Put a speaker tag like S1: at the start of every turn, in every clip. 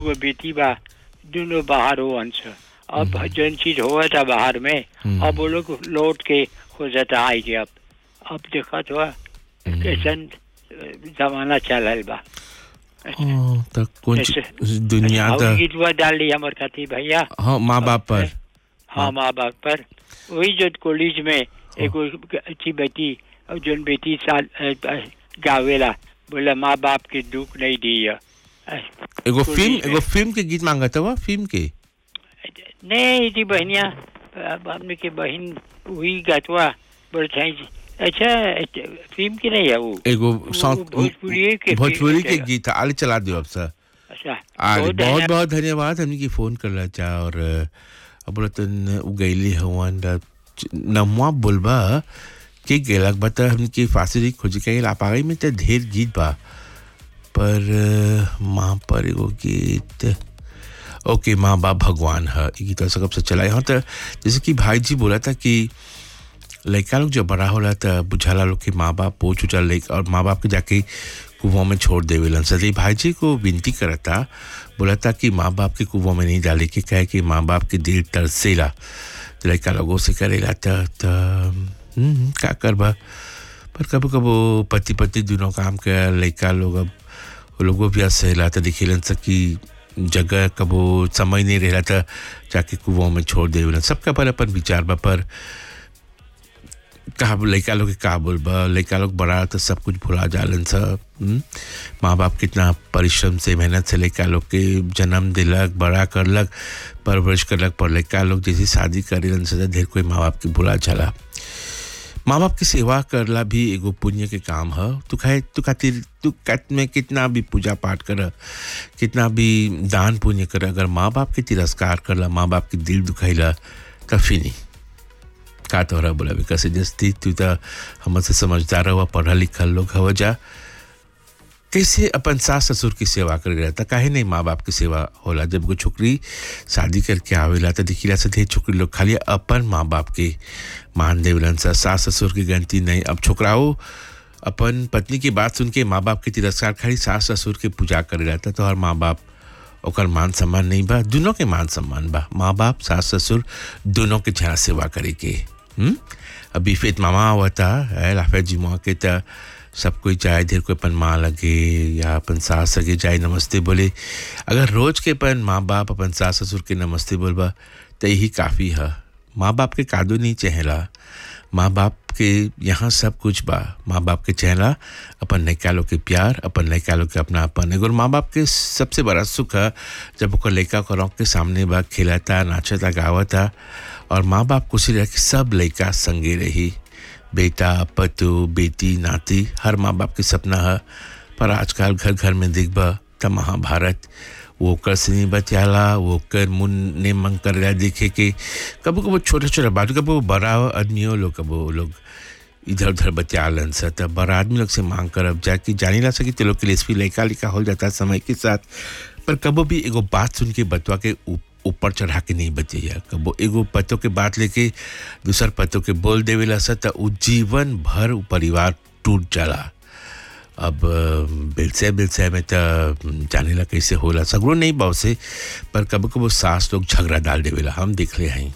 S1: वो बेटी बा दोनों बाहर हो अंश अब जौन चीज हुआ था बाहर में
S2: हम्म।
S1: अब वो लोग लौट के हो जाता आई के अब अब देखा तो कैसन अ, जमाना चलल बा
S2: हाँ, त कौन
S1: ऐसे-
S2: दुनिया
S1: और
S2: त
S1: गीतवा डाल ली हमर खाती भैया
S2: हाँ माँ बाप पर
S1: हाँ माँ बाप पर वही जो कॉलेज में एगो अच्छी बेटी और जोन बेटी साल अ, अ, गावेला बोला माँ बाप के दुख नहीं दिया
S2: एगो
S1: कॉलेज
S2: फिल्म
S1: में।
S2: एगो फिल्म के गीत मांगा था फिल्म के
S1: नहीं जी बहनिया अब हमने के बहन वही गतवा बोल अच्छा अच्छा, फिल्म की नहीं है वो
S2: एगो
S1: वो
S2: सॉन्ग
S1: भोजपुरी के
S2: भोजपुरी के
S1: फिल्म
S2: गीत है आले चला दियो अब सर
S1: अच्छा
S2: आज
S1: बहुत
S2: बहुत
S1: है।
S2: बहुत धन्यवाद हमने की फोन करला चा और अ, अब रतन उगैली हवन द नमवा बोलबा के गेलक बता हमके फांसी खोज के ला पागई में त ढेर गीत बा पर अ, माँ पर एगो गीत ओके माँ बाप भगवान है ये गीत सब से चला यहाँ तो जैसे कि भाई जी बोला था कि लड़का लोग जब बड़ा होला त बुझाला लोग के माँ बाप पोछ उछल लइक और माँ बाप के जाके कुओं में छोड़ देवेलन सदी भाई जी को विनती करता बोला था कि माँ बाप के कुओं में नहीं डाले के कहे कि माँ बाप के दिल तरसेला तो लड़का लोगों से करेला त त हम्म, का करबा पर कबो कबो पति पत्नी दोनों काम कर लड़का लोग अब वो लोगों भी सहेला था दिखेलन सा कि जगह कबो समय नहीं रहला था जाके कुओं में छोड़ देवेलन सबका पर अपन विचार बा पर कहा लड़का लोग के का बोलबा लड़का लोग बड़ा तो सब कुछ भुला जालन सब हम्म? माँ बाप कितना परिश्रम से मेहनत से लड़का लोग के जन्म दिलक बड़ा करलक परवरिश करलक पर लड़का लोग जैसे शादी करेलन से ढेर कोई माँ बाप के भुला चला माँ बाप की सेवा करला भी एगो पुण्य के काम है तू खाए तू खातिर तू कत में कितना भी पूजा पाठ कर कितना भी दान पुण्य कर अगर माँ बाप के तिरस्कार करला माँ बाप के दिल दुखाइला तब फिनी का तोहरा बोला भी कैसे जस्ती तू तो हमसे समझदार हुआ पढ़ा लिखल लोग हव जा कैसे अपन सास ससुर की सेवा कर रहता काहे नहीं माँ बाप की सेवा होला जब कोई छोकरी शादी करके आवेला तो दिखिला से ढेर छोकरी लोग खाली अपन माँ बाप के मान देवलन सा सास ससुर की गलती नहीं अब छोकराओ अपन पत्नी की बात सुन के माँ बाप के तिरस्कार खाली सास ससुर के पूजा करे रहता तो हर माँ बाप ओकर मान सम्मान नहीं बा दोनों के मान सम्मान बा माँ बाप सास ससुर दोनों के जहाँ सेवा करे के हम्म? अभी फेत मामा आवता है लाफे जी माँ के त सब कोई चाहे देर कोई अपन माँ लगे या अपन सास लगे जाए नमस्ते बोले अगर रोज के अपन माँ बाप अपन सास ससुर के नमस्ते बोलबा तो यही काफ़ी है माँ बाप के कादो नहीं चहला माँ बाप के यहाँ सब कुछ बा माँ बाप के चहला अपन लड़का लोग के प्यार अपन लड़का लोग के अपना अपन एगो माँ बाप के सबसे बड़ा सुख है जब ओकर लड़का को रौक के सामने बा खेलता नाचता गावता और माँ बाप खुशी रह के सब लड़का संगे रही बेटा पतु बेटी नाती हर माँ बाप के सपना है पर आजकल घर घर में दिखबा त महाभारत वो कर से नहीं बचाला वो कर मुन ने मंग कर रहा देखे के कबो कबो छोटा छोटा बात कबो बड़ा आदमी हो लोग कबो लोग इधर उधर बचालन सा तब बड़ा आदमी लोग से मांग कर अब जाके जानी ला सके तो लोग के लिए इसमें लड़का लिखा हो जाता है समय के साथ पर कबो भी एगो बात सुन के बतवा के ऊप- ऊपर चढ़ा के नहीं बचैया कबो एगो पतों के बात लेके दूसर पतों के बोल देवेला सा त उ जीवन भर उ परिवार टूट जाला अब बिलसे बिलसे में त जाने ला कैसे होला सगरो नहीं बाव से पर कबो कबो सास लोग झगड़ा डाल देवेला हम देख ले हैं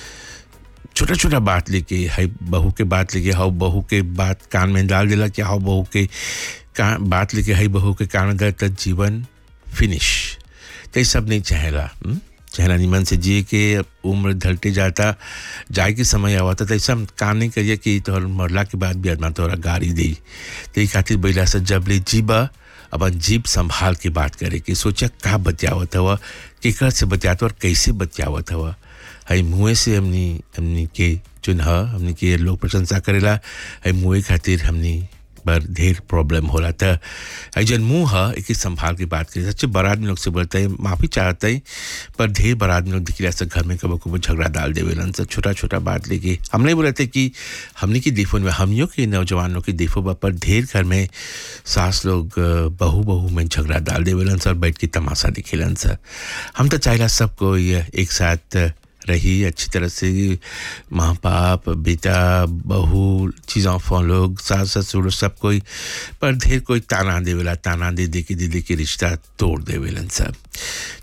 S2: छोटा छोटा बात लेके हाई बहू के बात लेके हाउ बहू के बात कान में डाल देला कि हाउ बहू के का बात लेके हाई बहू के कान में डाल तक जीवन फिनिश तो ये सब नहीं चाहेला हम्म? चेहरा निमन से जिए के उम्र ढलते जाता जाए के समय आवता तो ऐसा काम नहीं करिए कि तोहर मरला के बाद भी आदमा तोहरा गाड़ी दी तो ये खातिर बैला से जब ले जीबा अपन जीप संभाल के बात करे कि सोचा का बचावत हवा केकर से बचावत और कैसे बचावत हवा हई मुँह से हमनी हमनी के चुन हमनी के लोग प्रशंसा करेला हई मुँह खातिर हमनी पर ढेर प्रॉब्लम होला था हई जन मुँह है एक संभाल के बात करे सच्चे बड़ा आदमी लोग से बोलते हैं माफ़ी चाहते हैं पर ढेर बड़ा आदमी लोग दिखला से घर में कबो कबो झगड़ा डाल देवेलन से छोटा छोटा बात लेके हम नहीं बोले थे कि हमने की देखो में हमियों के नौजवानों की देखो बा पर ढेर घर में सास लोग अ, बहू बहू में झगड़ा डाल देवेलन सर बैठ के तमाशा दिखेलन सर हम तो चाहेला सबको ये एक साथ रही अच्छी तरह से माँ बाप बेटा बहू चीज़ों फॉ लोग सास ससुर सब कोई पर ढेर कोई ताना देवेला ताना दे दे के दीदी के रिश्ता तोड़ देवेलन सब